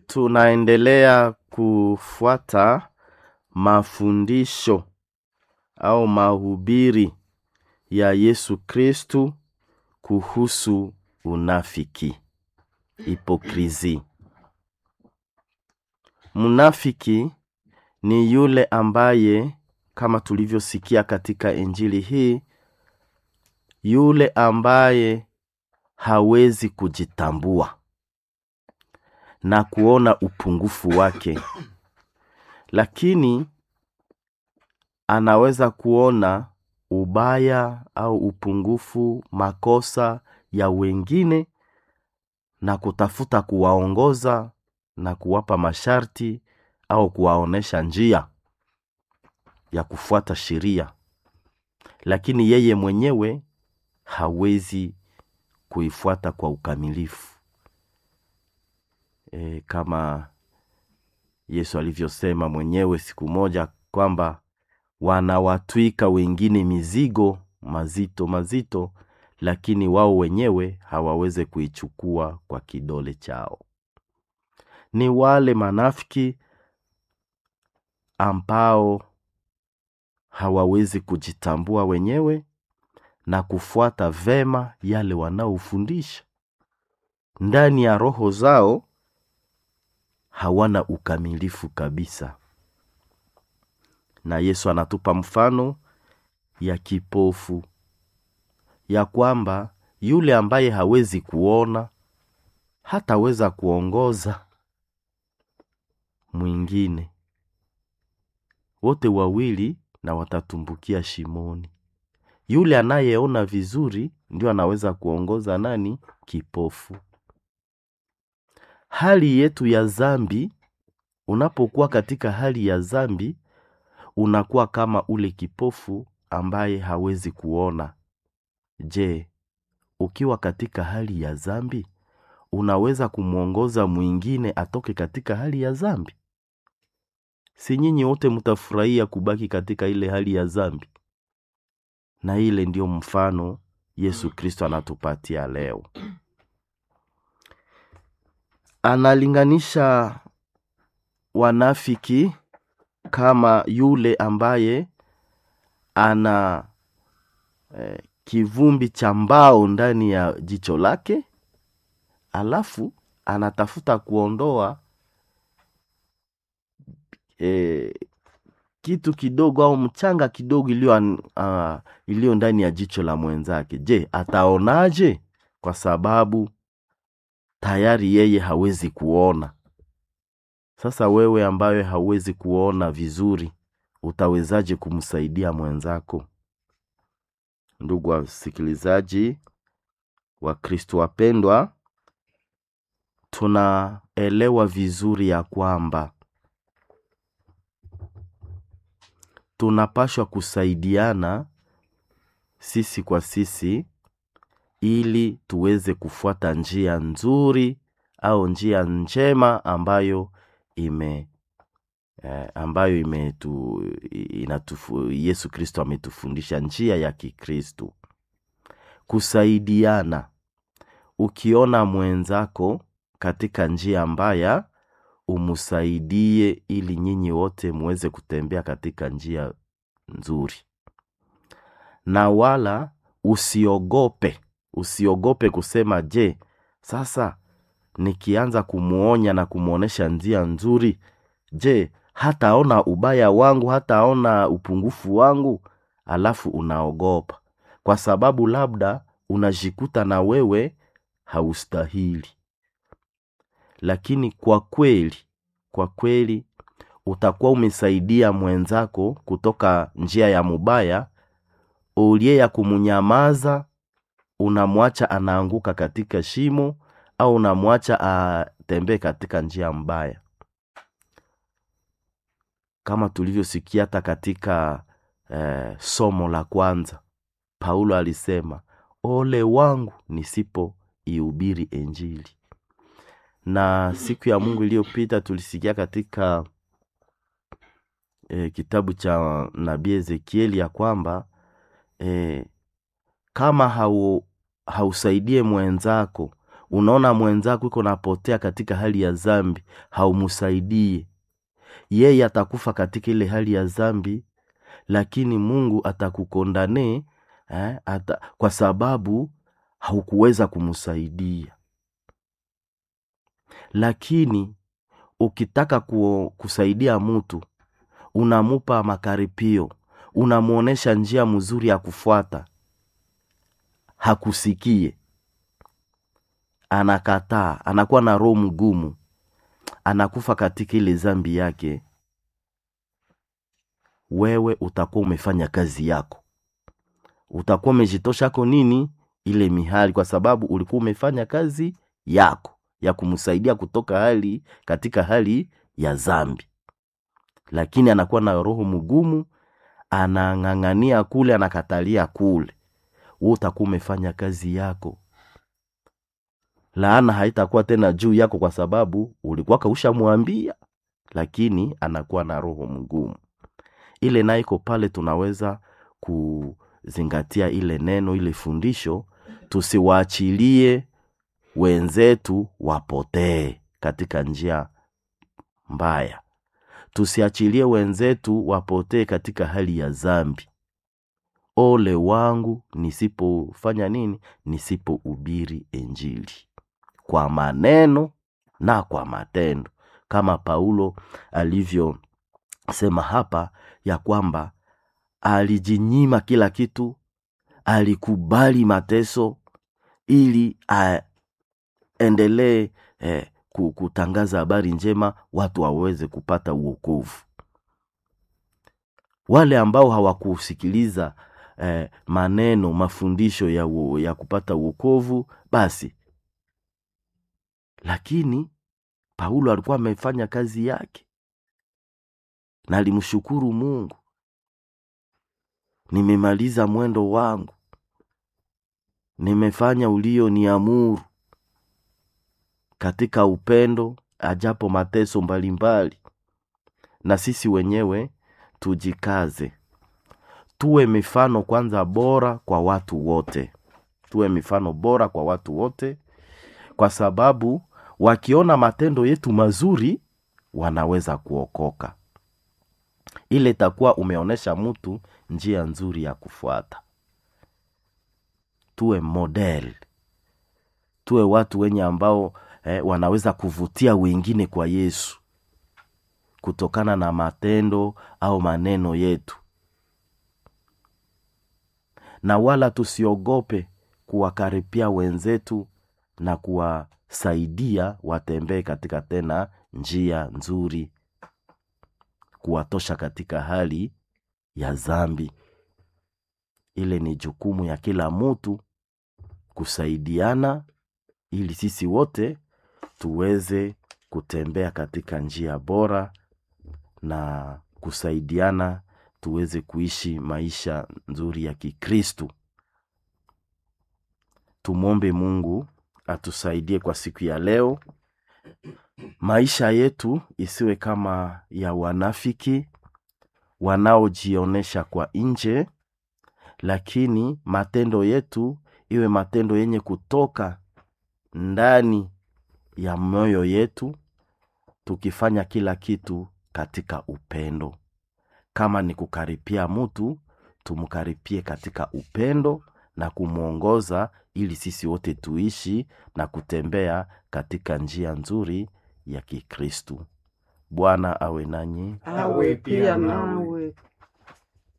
tunaendelea kufuata mafundisho au mahubiri ya Yesu Kristu kuhusu unafiki, hipokrisi. Mnafiki ni yule ambaye kama tulivyosikia katika injili hii, yule ambaye hawezi kujitambua na kuona upungufu wake, lakini anaweza kuona ubaya au upungufu, makosa ya wengine na kutafuta kuwaongoza na kuwapa masharti au kuwaonesha njia ya kufuata sheria, lakini yeye mwenyewe hawezi kuifuata kwa ukamilifu. E, kama Yesu alivyosema mwenyewe siku moja kwamba wanawatwika wengine mizigo mazito mazito, lakini wao wenyewe hawaweze kuichukua kwa kidole chao. Ni wale manafiki ambao hawawezi kujitambua wenyewe na kufuata vema yale wanaofundisha. Ndani ya roho zao hawana ukamilifu kabisa. Na Yesu anatupa mfano ya kipofu, ya kwamba yule ambaye hawezi kuona hataweza kuongoza mwingine, wote wawili na watatumbukia shimoni. Yule anayeona vizuri ndio anaweza kuongoza nani? Kipofu. Hali yetu ya zambi, unapokuwa katika hali ya zambi, unakuwa kama ule kipofu ambaye hawezi kuona. Je, ukiwa katika hali ya zambi, unaweza kumwongoza mwingine atoke katika hali ya zambi? Si nyinyi wote mtafurahia kubaki katika ile hali ya zambi? Na ile ndio mfano Yesu Kristo anatupatia leo. Analinganisha wanafiki kama yule ambaye ana eh, kivumbi cha mbao ndani ya jicho lake, alafu anatafuta kuondoa eh, kitu kidogo au mchanga kidogo iliyo uh, iliyo ndani ya jicho la mwenzake. Je, ataonaje? Kwa sababu tayari yeye hawezi kuona. Sasa wewe ambaye hauwezi kuona vizuri, utawezaje kumsaidia mwenzako? Ndugu wasikilizaji wa Kristo wapendwa, tunaelewa vizuri ya kwamba tunapashwa kusaidiana sisi kwa sisi ili tuweze kufuata njia nzuri au njia njema ambayo ime eh, ambayo imetu, inatufu, Yesu Kristo ametufundisha njia ya Kikristo. Kusaidiana, ukiona mwenzako katika njia mbaya, umsaidie ili nyinyi wote muweze kutembea katika njia nzuri, na wala usiogope usiogope kusema je, sasa nikianza kumwonya na kumwonyesha njia nzuri, je, hataona ubaya wangu, hataona upungufu wangu? Alafu unaogopa kwa sababu labda unajikuta na wewe haustahili. Lakini kwa kweli, kwa kweli utakuwa umesaidia mwenzako kutoka njia ya mubaya, ulie ya kumunyamaza unamwacha anaanguka katika shimo au unamwacha atembee katika njia mbaya, kama tulivyosikia hata katika eh, somo la kwanza. Paulo alisema ole wangu nisipo ihubiri Injili. Na siku ya Mungu iliyopita tulisikia katika eh, kitabu cha nabii Ezekieli ya kwamba eh, kama hau, hausaidie mwenzako unaona mwenzako iko napotea katika hali ya zambi haumsaidie yeye atakufa katika ile hali ya zambi lakini mungu atakukondane eh, ata, kwa sababu haukuweza kumsaidia lakini ukitaka ku, kusaidia mtu unamupa makaripio unamwonyesha njia mzuri ya kufuata hakusikie anakataa anakuwa na roho mgumu anakufa katika ile zambi yake wewe utakuwa umefanya kazi yako utakuwa umejitoshako nini ile mihali kwa sababu ulikuwa umefanya kazi yako ya kumsaidia kutoka hali katika hali ya zambi lakini anakuwa na roho mgumu anang'ang'ania kule anakatalia kule we utakuwa umefanya kazi yako laana haitakuwa tena juu yako kwa sababu ulikuwa kaushamwambia lakini anakuwa na roho mgumu ile nayo iko pale tunaweza kuzingatia ile neno ile fundisho tusiwaachilie wenzetu wapotee katika njia mbaya tusiachilie wenzetu wapotee katika hali ya zambi ole wangu nisipofanya nini nisipohubiri injili kwa maneno na kwa matendo kama paulo alivyosema hapa ya kwamba alijinyima kila kitu alikubali mateso ili aendelee eh, kutangaza habari njema watu waweze kupata uokovu wale ambao hawakusikiliza eh, maneno mafundisho ya, uo, ya kupata uokovu basi lakini paulo alikuwa amefanya kazi yake na alimshukuru mungu nimemaliza mwendo wangu nimefanya ulio ni amuru katika upendo ajapo mateso mbalimbali na sisi wenyewe tujikaze tuwe mifano kwanza bora kwa watu wote tuwe mifano bora kwa watu wote kwa sababu wakiona matendo yetu mazuri wanaweza kuokoka ile itakuwa umeonyesha mtu njia nzuri ya kufuata tuwe model tuwe watu wenye ambao eh, wanaweza kuvutia wengine kwa yesu kutokana na matendo au maneno yetu na wala tusiogope kuwakaripia wenzetu na kuwasaidia watembee katika tena njia nzuri kuwatosha katika hali ya zambi ile ni jukumu ya kila mtu kusaidiana ili sisi wote tuweze kutembea katika njia bora na kusaidiana tuweze kuishi maisha nzuri ya kikristu tumwombe mungu atusaidie kwa siku ya leo maisha yetu isiwe kama ya wanafiki wanaojionyesha kwa nje lakini matendo yetu iwe matendo yenye kutoka ndani ya moyo yetu tukifanya kila kitu katika upendo kama ni kukaripia mtu tumkaripie katika upendo na kumwongoza ili sisi wote tuishi na kutembea katika njia nzuri ya kikristu bwana awe nanyi awe pia nawe